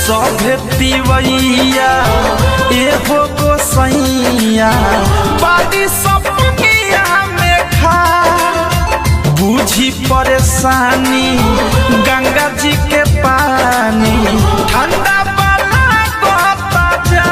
सभे तिवैया एहो गोसैया बाड़ी सपनिया में खा बुझी परेशानी गंगा जी के पानी ठंडा वाला कहता जा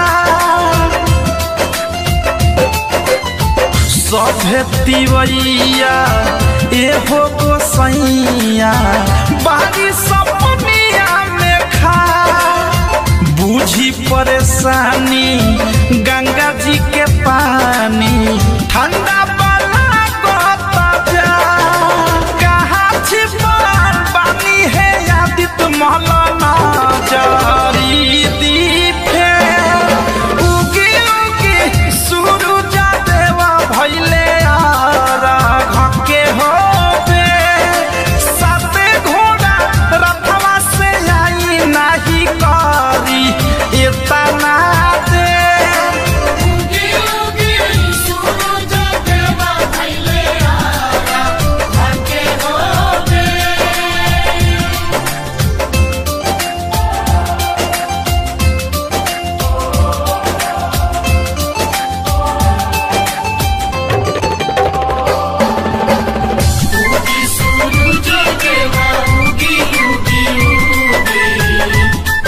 सभे तिवैया एहो गोसैया बारी सपनिया में खा बुझी परेशानी गंगा जी के पानी ठंडा वाला कहता जा कहाँ छिपल बानी है आदित मौलाना जारी दीपे उगी उगी सूरज देवा भैले आरा घके होबे साते घोड़ा रथवा से आई नाही करी इतना दे उगी उगी सूरज देवा भैले आरा घके होबे उगी सूरज देवा उगी उगी उगी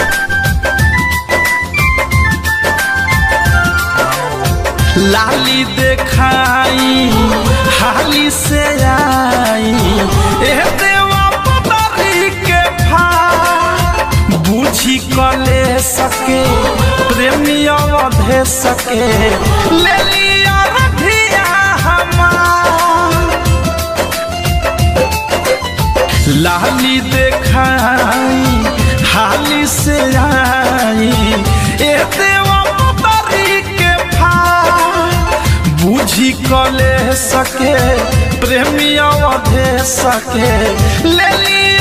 लाली देखाई हाली से आई ए देवा पतरी के फा बुझी कले सके प्रेमी अवधे सके ले लिया रधिया हमार लाली देखाई हाली से आई ए देवा पतरी के फा बुझी कले सके प्रेमी अवधे सके ले लिया